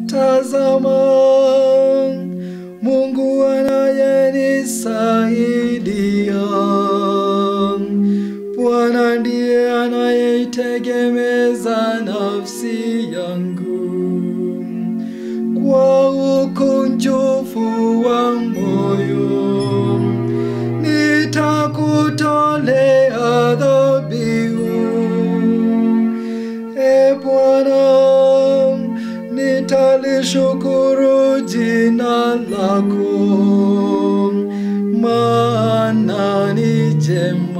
Tazama, Mungu anayenisaidia. Bwana ndiye anayeitegemeza nafsi yangu. Kwa ukunjufu wa moyo nitakutolea dhabihu. E Bwana, nitalishukuru jina lako, maana ni jema.